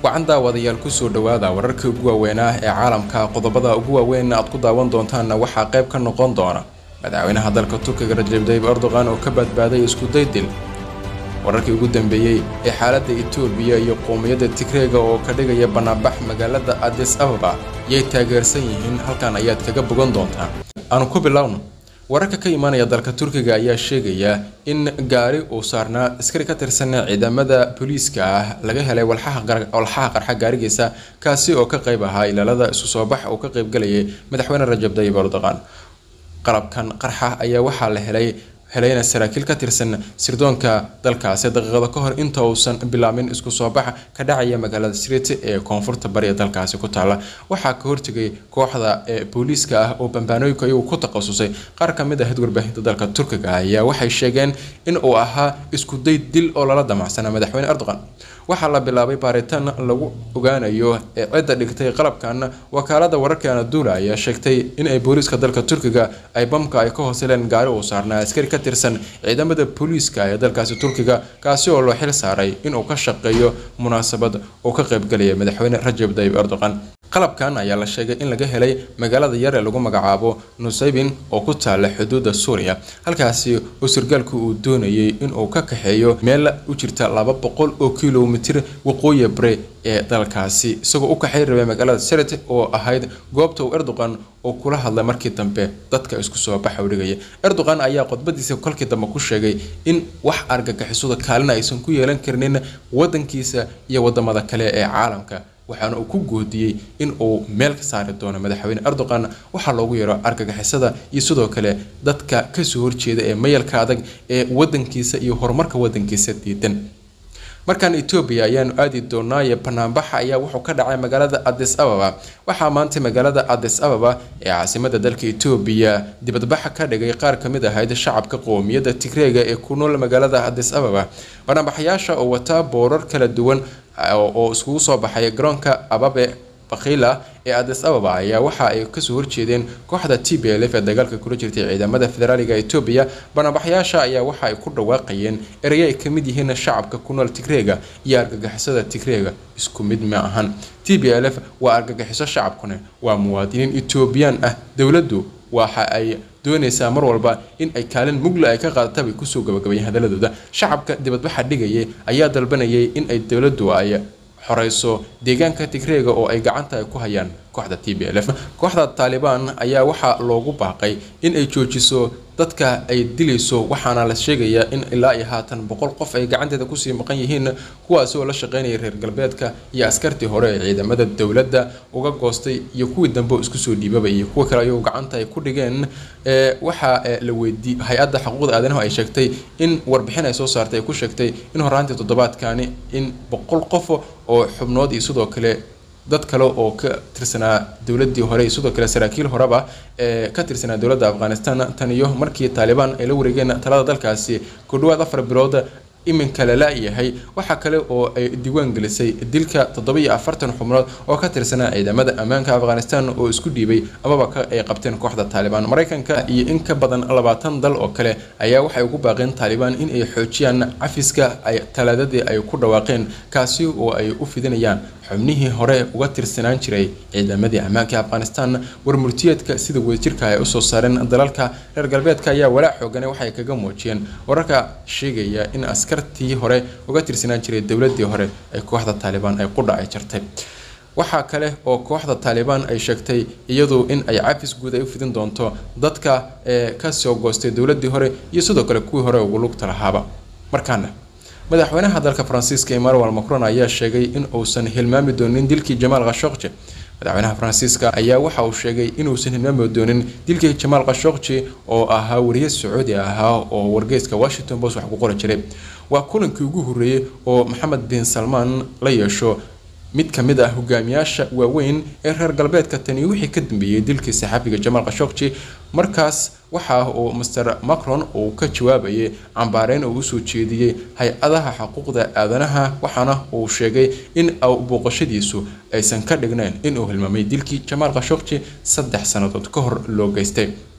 wacan daawadayaal kusoo dhowaada wararkii ugu waaweynaa ee caalamka qodobada ugu waaweyn aad ku daawan doontaanna waxaa qayb ka noqon doona madaxweynaha dalka turkiga rajab tayyib erdogan oo ka badbaaday iskuday dil wararkii ugu dambeeyey ee xaaladda etoobiya iyo qowmiyadda tigreega oo ka dhigaya bannaanbax magaalada adis ababa yay taageersan yihiin halkan ayaad kaga bogan doontaan aanu ku bilowno wararka ka imaanaya dalka turkiga ayaa sheegaya in gaari uu saarnaa askari ka tirsan ciidamada booliiska ah laga helay walxaha qarxa gaarigiisa kaasi oo ka qayb ahaa ilaalada isu soo bax uu ka qaybgalayay madaxweyne rajab tayyib erdogan qalabkan qarxa ayaa waxaa la helay helayna saraakiil ka tirsan sirdoonka dalkaasi daqiiqado ka hor inta uusan bilaabin isku soo bax ka dhacaya magaalada srit ee koonfurta bari ee dalkaasi ku taala waxaa ka hortegay kooxda ee booliiska ah oo bambaanooyinka iyagu ku takhasusay qaar ka mid ah warbaahinta dalka turkiga ayaa waxay sheegeen in uu ahaa iskuday dil oo lala damacsana madaxweyne erdogan waxaa la bilaabay baaritaan lagu ogaanayo ee cidda dhigtay qalabkan wakaalada wararka anadula ayaa sheegtay in ay booliiska dalka turkiga ay bamka ay ka hooseleen gaari uu saarnaa askari ka tirsan ciidamada booliiska ee dalkaasi turkiga kaasi oo loo xil saaray inuu ka shaqeeyo munaasabad uu ka qaybgalaya madaxweyne rajab tayyib erdogan qalabkan ayaa la sheegay in laga helay magaalada yar ee lagu magacaabo nusaybin oo ku taala xuduudda suuriya halkaasi oo sirgaalku uu doonayay inuu ka kaxeeyo meel u jirta laba boqol oo kilomitir waqooyi bare ee dalkaasi isagoo u kaxay rabay magaalada seret oo ahayd goobta uu erdogan oo kula hadlay markii dambe dadka isku soo baxa u dhigaya erdogan ayaa khudbadiisa kolkii dambe ku sheegay in wax argagixisada kaalina aysan ku yeelan karnin wadankiisa iyo wadamada kale ee caalamka waxaana uu ku goodiyey in uu meel ka saari doono madaxweyne erdogan waxaa loogu yeero argagixisada iyo sidoo kale dadka kasoo horjeeda ee mayalka adag ee wadankiisa iyo horumarka wadankiisa diidan markaan etoobiya ayaanu aadi doonaaye banaanbaxa ayaa wuxuu ka dhacay magaalada adis ababa waxaa maanta magaalada adis ababa ee caasimada dalka etoobiya dibadbaxa ka dhigay qaar kamid ahayd shacabka qowmiyadda tigreega ee ku nool magaalada adis ababa banaanbaxayaasha oo wataa boorar kala duwan oo iskugu soo baxay garoonka ababe bakhila ee adis ababa ayaa waxa ay kasoo horjeedeen kooxda t b l f ee dagaalka kula jirtay ciidamada federaaliga etoobiya banaanbaxayaasha ayaa waxa ay ku dhawaaqayeen erey ay kamid yihiin shacabka ku nool tigreega iyo argagixisada tigreega isku mid ma ahan t b l f waa argagixiso shacabkuna waa muwaadiniin etoobiyaan ah dowladdu waxa ay doonaysaa mar walba in ay kaalin mugla ay ka qaadata bay kusoo gabagabayeen hadaladooda shacabka dibadbaxa dhigayay ayaa dalbanayay in ay dowladdu ay xoreyso deegaanka tigreega oo ay gacanta ay ku hayaan kooxda t b l f kooxda taalibaan ayaa waxaa loogu baaqay in ay joojiso dadka ay dilayso waxaana la sheegayaa in ilaa iyo haatan boqol qof ay gacanteeda kusii maqan yihiin kuwaasi oo la shaqeynaya reer galbeedka iyo askartii hore ee ciidamada dowladda uga goostay iyo kuwii dambe oo isku soo dhiibaba iyo kuwa kale ayagoo gacanta ay ku dhigeen waxaa la weydii hay-adda xuquuqda aadanahu ay sheegtay in warbixin ay soo saartay ay ku sheegtay in horaantii toddobaadkani in boqol qof oo xubnood iyo sidoo kale dad kale oo ka tirsanaa dowladii hore iyo sidoo kale saraakiil horeba ee ka tirsanaa dowladda afghanistan tan iyo markii taalibaan ay la wareegeen talada dalkaasi ku dhawaad afar bilood iminka lala yahay waxaa kale oo ay diiwaan gelisay dilka toddobiyo afartan xubnood oo ka tirsanaa ciidamada ammaanka afghanistan oo isku dhiibay amaba ay qabteen kooxda taalibaan maraykanka iyo in ka badan labaatan dal oo kale ayaa waxay ugu baaqeen taalibaan in ay xoojiyaan cafiska ay talaadadii ay ku dhawaaqeen kaasi oo ay u fidinayaan xubnihii hore uga tirsanaan jiray ciidamadii ammaanka afghanistan warmurtiyeedka sida wadajirka ay usoo saareen dalalka reer galbeedka ayaa walaac xoogane waxay kaga muujiyeen wararka sheegaya in askartii hore uga tirsanaan jiray dowladii hore ay kooxda taalibaan ay qudha ay jartay waxaa kale oo kooxda taalibaan ay sheegtay iyadu in ay cafis guud ay u fidin doonto dadka ee kasoo goostay dowladii hore iyo sidoo kale kuwii hore ugu lugta lahaaba markaana madaxweynaha dalka faransiiska emmanuel macron ayaa sheegay in uusan hilmaami doonin dilkii jamaal khashokji madaxweynaha faransiiska ayaa waxa uu sheegay inuusan hilmaami doonin dilkii jamaal khashokji oo ahaa wariye sacuudi ahaa oo wargeyska washington post wax ku qori jiray waa kulankii ugu horreeyey oo maxamed bin salmaan la yeesho mid ka mid ah hogaamiyaasha waaweyn ee reer galbeedka tani wixii ka dambeeyey dilkii saxaabiga jamaal khashokji markaas waxa uu master macron uu ka jawaabayay cambaareyn uu usoo jeediyey hay-adaha xuquuqda aadanaha waxaana uu sheegay in booqashadiisu aysan ka dhignayn inuu hilmaamay dilkii jamaal khashokji saddex sannadood ka hor loo geystay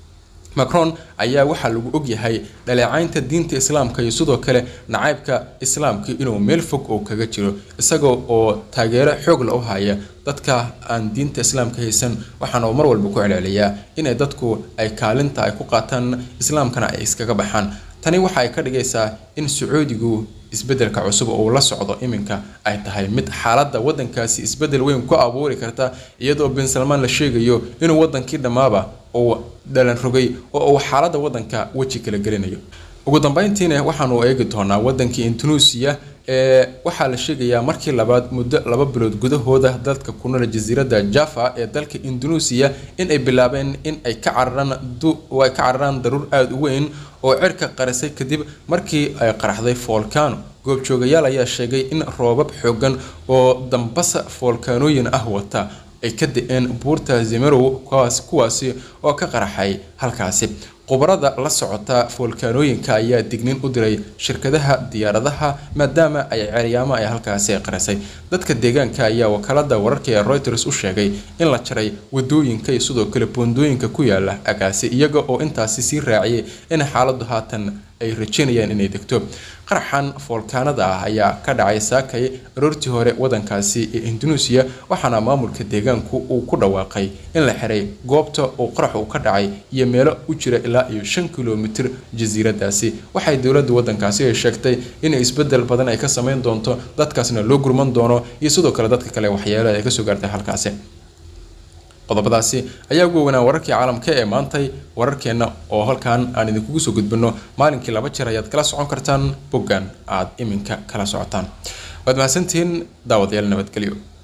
macron ayaa waxaa lagu ogyahay dhaleecaynta diinta islaamka iyo sidoo kale nacaybka islaamka inuu meel fog oo kaga jiro isaga oo taageero xoog la u haya dadka aan diinta islaamka haysan waxaana uu mar walba ku celceliyaa inay dadku ay kaalinta ay ku qaataan islaamkana ay iskaga baxaan tani waxa ay ka dhigaysaa in sacuudigu isbedelka cusub oo la socdo iminka ay tahay mid xaaladda wadankaasi isbedel weyn ku abuuri karta iyadoo bin salmaan la sheegayo inuu wadankii dhammaaba uu dhalan rogay oo uu xaaladda wadanka weji kala gelinayo ugu dambeyntiina waxaanu eegi doonaa wadankii indonesia ee waxaa la sheegayaa markii labaad muddo laba bilood gudahooda dadka ku nool jasiiradda java ee dalka indonesia in ay bilaabeen in ay ka cararaan ay ka cararaan daruur aada u weyn oo cirka qarisay kadib markii ay qaraxday volcano goobjoogayaal ayaa sheegay in roobab xoogan oo dambasa volkanooyin ah wata ay ka da-een buurta zimerow kuwaasi oo ka qaraxay halkaasi khubarada la socota foolkaanooyinka ayaa dignin u diray shirkadaha diyaaradaha maadaama ay ceryaamo ay halkaasi qarisay dadka deegaanka ayaa wakaalada wararka ee reuters u sheegay in la jaray wadooyinka iyo sidoo kale boondooyinka ku yaala agaasi iyaga oo intaasi sii raaciyay in xaaladu haatan ay rajeynayaan inay degto qaraxan foolkaanada ah ayaa ka dhacay saakay aroortii hore wadankaasi ee indonesia waxaana maamulka deegaanku uu ku dhawaaqay in la xiray goobta uu qarax uu ka dhacay iyo meelo u jira ilaa iyo shan kilomitir jasiiradaasi waxay dowladda wadankaasi ay sheegtay in isbedel badan ay ka sameyn doonto dadkaasna loo gurman doono iyo sidoo kale dadka kale waxyeelo ay kasoo gaartay halkaasi qodobadaasi ayaa ugu weynaa wararkii caalamka ee maantay wararkeenna oo halkan aan idinkugu soo gudbino maalinkii laba jeer ayaad kala socon kartaan boggan aad iminka kala socotaan waad mahadsantihiin daawadayaal nabadgelyo